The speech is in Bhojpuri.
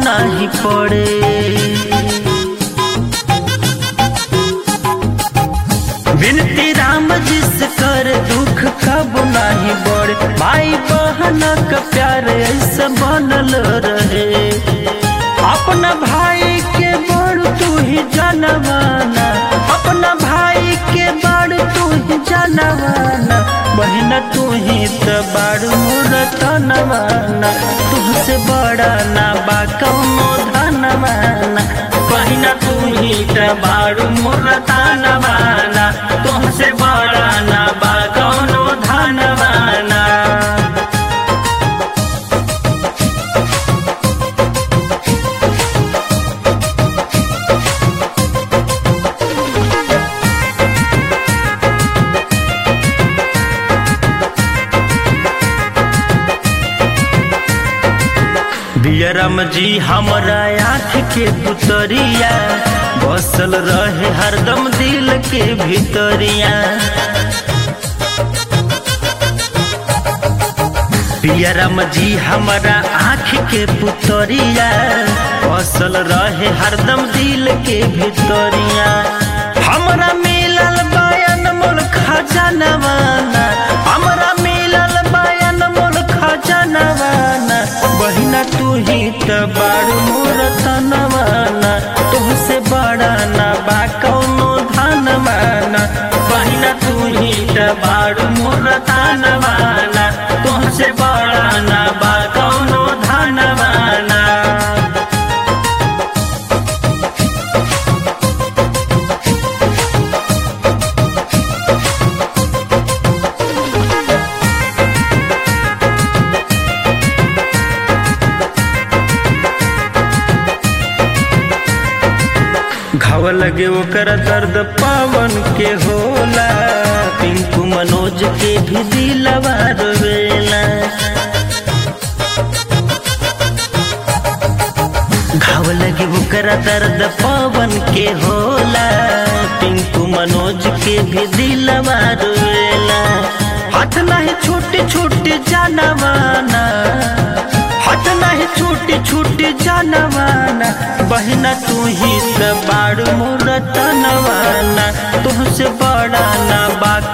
नाही पड़े विनती राम जिस कर दुख कब नाही बढ़े भाई बहन का प्यार ऐसा बनल रहे अपना भाई के बड़ तू ही जानवाना अपना भाई के बड़ तू ही जानवाना बहन तू ही तो बड़ मूर्तनवाना तुझसे बड़ा ना बा कौनो धनवाना बहन तू ही तो बड़ मूर्तनवाना तुझसे बड़ा ना बा कौनो धनवाना बियरम जी हमरा आँख के पुतरिया बसल रहे हरदम दिल के भीतरिया बियरम जी हमरा आँख के पुतरिया बसल रहे हरदम दिल के भीतरिया हमरा मिलल बयान मोल खजानवाना हमरा मिलल बयान मोल खजानवाना बहिना तू ही त बाड़ मोर तनवाना तुहसे बड़ा ना बा कौनो धनवाना बहिना तू ही त बाड़ मोर तनवाना तुहसे बड़ा ना बा कौनो धनवाना घाव लगे ओकर दर्द पावन के होला पिंकू मनोज के भी दिलवा रोवेला घाव लगे ओकर दर्द पावन के होला पिंकू मनोज के भी दिलवा रोवेला हाथ नहीं छोटे छोटे जानवाना हाथ नहीं छोटे छोटे जानवाना बहना तू ही त बाड़ मोर तनवाना तुहसे बड़ा ना बा